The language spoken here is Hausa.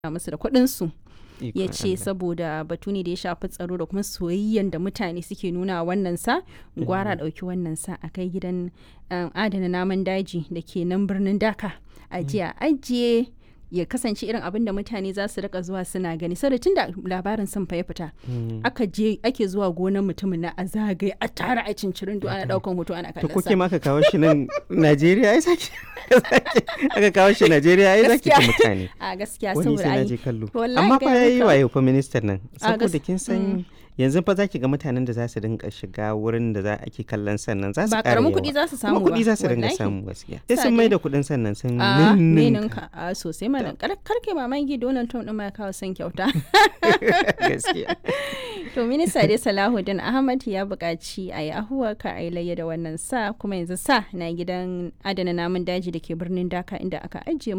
musu da kuɗinsu ya Ikon ce Allah. saboda batu ne da ya shafi tsaro da kuma soyayyen da mutane suke nuna wa wannan sa gwara ɗauki wannan sa a kai gidan um, adana namun daji da ke nan birnin daka a jiya ajiye ya kasance irin abin da mutane za su rika zuwa suna gani saboda tun da labarin sun fa ya fita Mm. aka je ake zuwa gonar mutumin na a zagaye a tara a cincirin ana daukan hoto ana To kallon kuke sa ma aka kawo shi nan Najeriya ai zaki aka kawo shi Najeriya ai zaki ci Gaskiya. mutane. a gaskiya Wani saboda sai na ai je kallo. wallahi Amma fa gaya yayi maka. wayo fa ministan nan. A Saboda gas- kin san yanzu fa zaki ga mutanen da za su dinga shiga wurin da za ake kallon sannan za su ba ƙara karamin yawa. kuɗi za su samu Kuma ba kuɗi za su dinga wallahi. samu gaskiya. Sai Sa sun dai- mai da kuɗin sannan sun a ninninka. ninka a sosai mana kar karke mamaki Donald Trump din ma ya kawo son kyauta gaskiya. to minista dai Salahuddin Ahmad ya buƙaci a yi ahuwa ka a yi layya da wannan sa kuma yanzu sa na gidan adana namun daji da ke birnin Dhaka inda aka ajiye